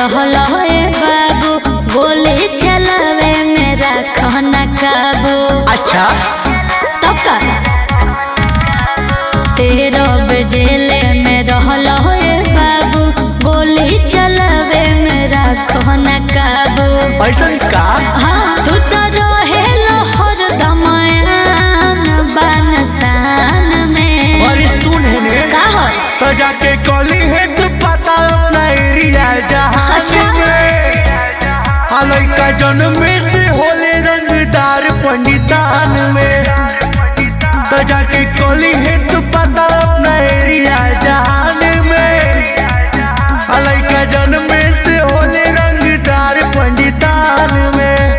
रहल हे बाबू गोली चलावे में रखन काबू अच्छा तब का तेरह बजेले में रहल हे बाबू गोली चलावे में रखन काबू ऐसा का हाँ तू तो रहे हर दमयान बनसान में और सुन है ने का हो तो जाके कॉली है तो पता अपना एरिया जहाँ अच्छा। लड़का जन्म से होले रंगदार पंडितान में तो जाके कॉली है तो पता अपना एरिया जहान में लड़का जन्म से होले रंगदार पंडितान में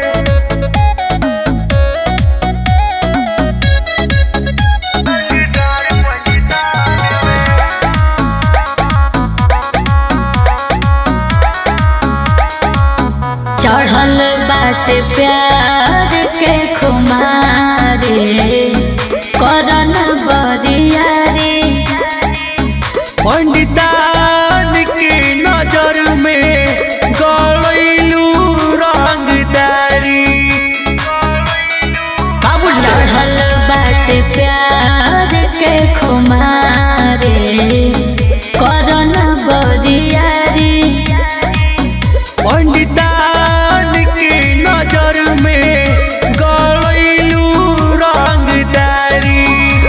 चढ़ल बाटे प्यार के खुमारे करन बरियारे पंडितान के नजर में गलैलू रंगदारी का बुझल चढ़ल बाटे प्यार के खुमारे करन बरियारे पंडितान के नजर में गलैलू रंगदारी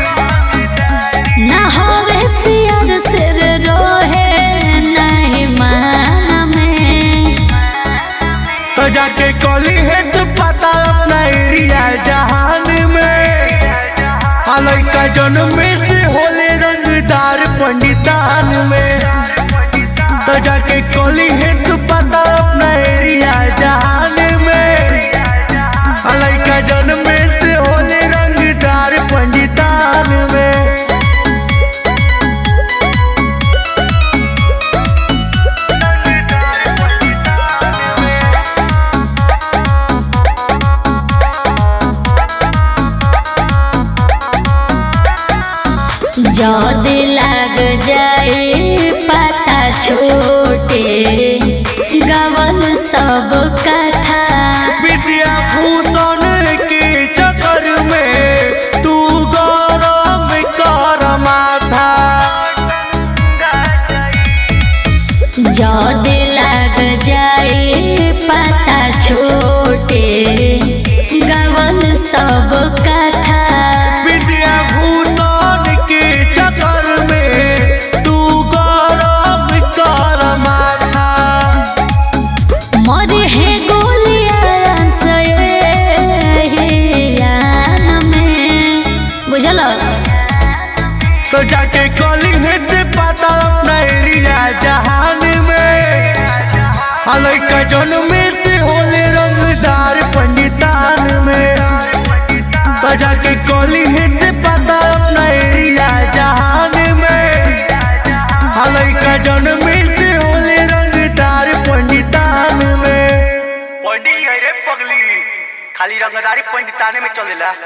ना होवे सियर सिर रोहे नहीं मान में तो जाके कॉली है तो पता अपना एरिया जहान में लड़का जन्म से होले रंगदार पंडितान में तो जाके कॉली है तो पता अपना एरिया जहान में लड़का जन्म से होले रंगदार पंडितान में जद लग जाए पता छोटे गवन सब कथा विद्या भूषण के चक्कर में तू गरम कर माथा जद लग जाए पता छोटे गवन सब कथा विद्या भूषण के चक्कर में तू गरम कर माथा मरे है गोलियां से यान में बुझल तो जाके कॉली है ते पता अपना एरिया जहान में लड़का जन्म से होले रंगदार पंडितान में तो जाके कॉली है ते पता अपना एरिया जहान में लड़का जन्म से होले रंगदार पंडितान में पंडित जी है रे पगली खाली रंगदारी पंडिताने में चलेला